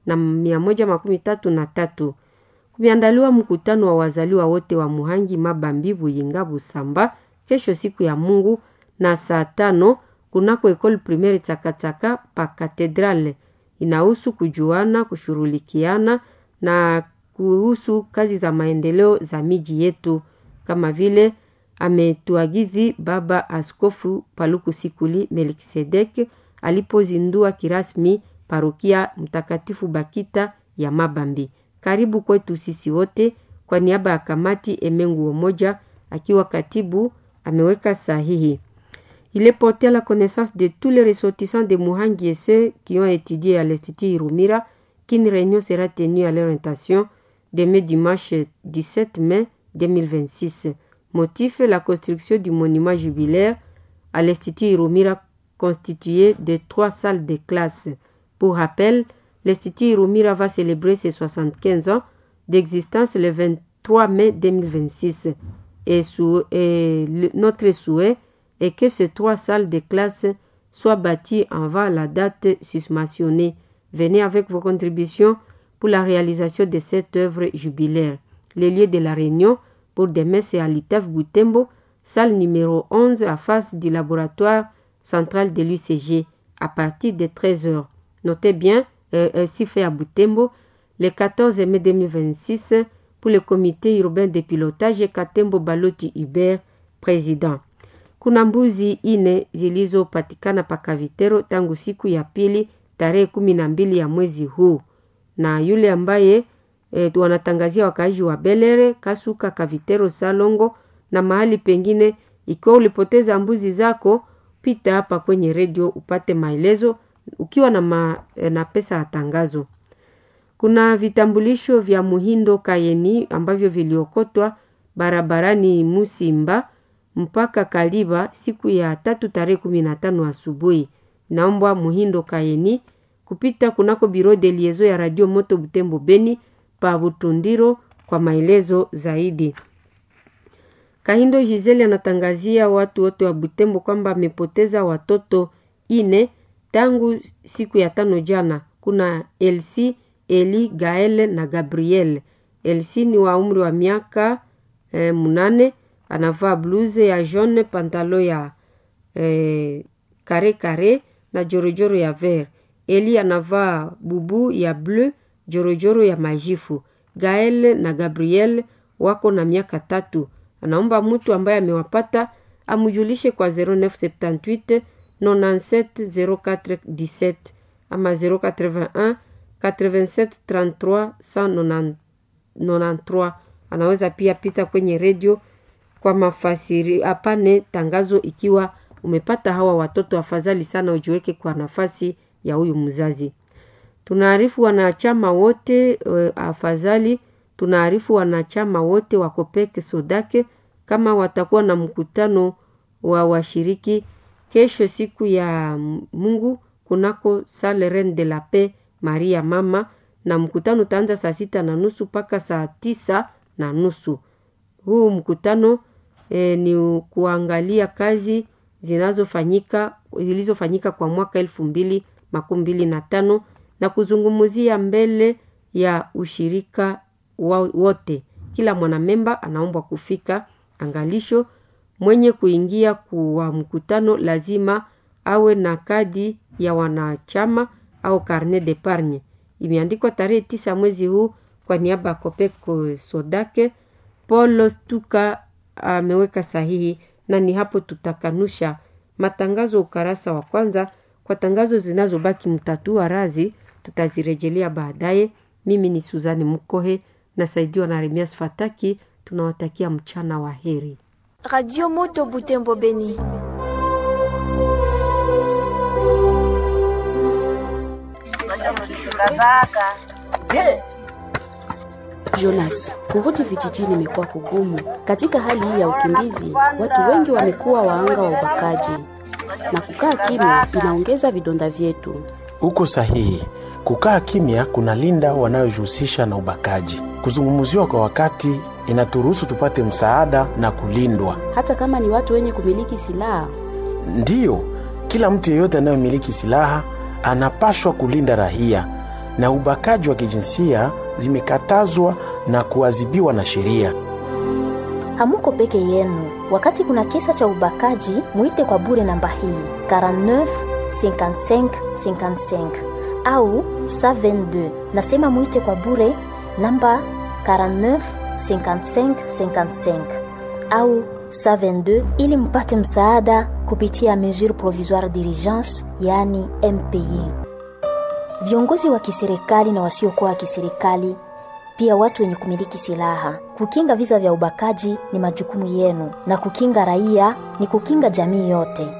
na mia moja makumi tatu na tatu kumeandaliwa mkutano wa wazaliwa wote wa Muhangi, Mabambi, Buyinga, Busamba kesho siku ya Mungu na saa tano kunako ekole primaire Takataka pa katedrale. Inahusu kujuana, kushurulikiana na kuhusu kazi za maendeleo za miji yetu, kama vile ametuagizi Baba Askofu Paluku Sikuli Melkisedek alipozindua kirasmi parokia Mtakatifu Bakita ya Mabambi. Karibu kwetu sisi wote. Kwa niaba ya kamati, Emengu Omoja akiwa katibu ameweka sahihi. Il est porté à la connaissance de tous les ressortissants de Muhangi et ceux qui ont étudié à l'Institut Irumira qu'une réunion sera tenue à l'orientation demain dimanche 17 mai 2026. Motif la construction du monument jubilaire à l'Institut Irumira constitué de trois salles de classe. Pour rappel, l'Institut Irumira va célébrer ses 75 ans d'existence le 23 mai 2026 et, sous, et le, notre souhait est que ces trois salles de classe soient bâties avant la date susmentionnée. Venez avec vos contributions pour la réalisation de cette œuvre jubilaire. Le lieu de la réunion pour demain, c'est à l'ITEF Boutembo, salle numéro 11 à face du laboratoire central de l'UCG à partir de 13h. Notez bien, euh, ainsi fait à Boutembo, le 14 mai 2026 pour le comité urbain de pilotage Katembo Baloti Hubert, président. Kuna mbuzi ine zilizopatikana pakavitero tangu siku ya pili tarehe kumi na mbili ya mwezi huu, na yule ambaye e, wanatangazia wakaaji wa Belere, Kasuka, Kavitero, Salongo na mahali pengine. Ikiwa ulipoteza mbuzi zako, pita hapa kwenye redio upate maelezo ukiwa na, ma, na pesa ya tangazo. Kuna vitambulisho vya Muhindo Kayeni ambavyo viliokotwa barabarani Musimba mpaka Kaliba siku ya tatu tarehe kumi na tano asubuhi. Naombwa Muhindo Kayeni kupita kunako biro de liezo ya Radio Moto Butembo Beni pa Butundiro kwa maelezo zaidi. Kahindo Gisele anatangazia watu wote wa Butembo kwamba amepoteza watoto ine tangu siku ya tano jana. Kuna Elsi, Eli, Gaele na Gabriel. Elsi ni wa umri wa miaka eh, munane anavaa bluze ya jaune, pantalo ya eh, kare kare na jorojoro ya vert. Eli anavaa bubu ya bleu, jorojoro ya majifu. Gael na Gabriel wako na miaka tatu. Anaomba mtu ambaye amewapata amujulishe kwa 0978 97 04 17 ama 081 87 33 193. Anaweza pia pita kwenye redio kwa mafasiri apane tangazo. Ikiwa umepata hawa watoto, afadhali sana ujiweke kwa nafasi ya huyu mzazi. Tunaarifu wanachama wote e, afadhali tunaarifu wanachama wote wa Kopeke Sodake kama watakuwa na mkutano wa washiriki kesho siku ya Mungu kunako Salle Reine de la Paix Maria Mama, na mkutano utaanza saa sita na nusu mpaka saa tisa na nusu. Huu mkutano e, ni kuangalia kazi zinazofanyika zilizofanyika kwa mwaka elfu mbili makumi mbili na tano na kuzungumzia mbele ya ushirika wote. Kila mwanamemba anaombwa kufika. Angalisho, mwenye kuingia kwa mkutano lazima awe na kadi ya wanachama au carnet d'epargne. Imeandikwa tarehe tisa mwezi huu kwa niaba ya Kopeko Sodake. Paul Stuka ameweka sahihi, na ni hapo tutakanusha matangazo ukarasa wa kwanza. Kwa tangazo zinazobaki mtatua razi tutazirejelea baadaye. Mimi ni Suzani Mukohe nasaidiwa na Remias Fataki. Tunawatakia mchana wa heri. Radio Moto Butembo Beni. Jonas, kurudi vijijini imekuwa kugumu. Katika hali hii ya ukimbizi, watu wengi wamekuwa waanga wa ubakaji, na kukaa kimya inaongeza vidonda vyetu. Uko sahihi. Kukaa kimya kunalinda wanayojihusisha na ubakaji. Kuzungumziwa kwa wakati inaturuhusu tupate msaada na kulindwa. Hata kama ni watu wenye kumiliki silaha, Ndiyo, kila mtu yeyote anayemiliki silaha anapashwa kulinda raia, na ubakaji wa kijinsia zimekatazwa na kuadhibiwa na sheria. Hamuko peke yenu. Wakati kuna kisa cha ubakaji, muite kwa bure namba hii 49 55 55 au 122. Nasema muite kwa bure namba 49 55 55 au 122 ili mpate msaada kupitia mesure provisoire d'urgence, yani MPI. Viongozi wa kiserikali na wasiokuwa wa kiserikali pia watu wenye kumiliki silaha. Kukinga visa vya ubakaji ni majukumu yenu, na kukinga raia ni kukinga jamii yote.